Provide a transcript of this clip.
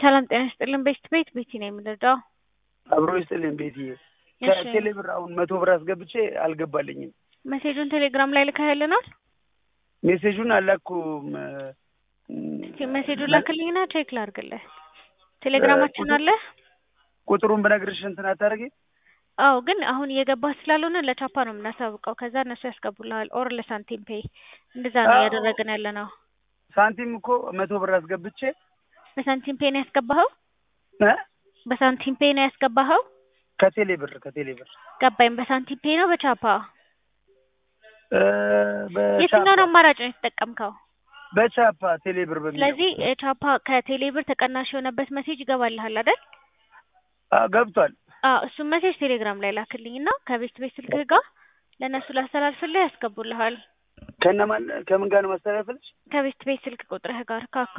ሰላም ጤና ይስጥልን። ቤት ቤት ቤቲ ነው የምንረዳው። አብሮ ይስጥልኝ ቤትዬ። እሺ። ከቴሌ ብር አሁን መቶ ብር አስገብቼ አልገባልኝም። ሜሴጁን ቴሌግራም ላይ ልከህልናል? ሜሴጁን አላኩም። እስኪ ሜሴጁን ላክልኝና ቼክ ላድርግልህ። ቴሌግራማችን ቁጥር- አለ? ቁጥሩን ብነግርሽ እንትን አታደርጊ? አዎ፣ ግን አሁን እየገባህ ስላልሆነ ለቻፓ ነው የምናሳውቀው። ከዛ እነሱ ያስገቡልሃል። ኦር ለሳንቲም ፔይ እንደዛ ነው አዎ። እያደረግን ያለ ነው። ሳንቲም እኮ መቶ ብር አስገብቼ በሳንቲም ፔይ ነው ያስገባኸው? እ? በሳንቲም ፔይ ነው ያስገባኸው? ከቴሌ ብር ከቴሌ ብር ገባኝ። በሳንቲም ፔይ ነው በቻፓ? እ፣ በቻፓ የትኛውን አማራጭ ነው የተጠቀምከው? በቻፓ ቴሌ ብር በሚለው ስለዚህ ቻፓ ከቴሌ ብር ተቀናሽ የሆነበት ሜሴጅ ይገባልሃል አይደል? አዎ፣ ገብቷል። አዎ እሱም ሜሴጅ ቴሌግራም ላይ ላክልኝ እና ከቤት ቤት ስልክህ ጋር ለእነሱ ላስተላልፍልህ ያስገቡልሃል። ከነማን ከምን ጋር ነው ማስተላለፍልሽ? ከቤት ቤት ስልክ ቁጥርህ ጋር ከአካ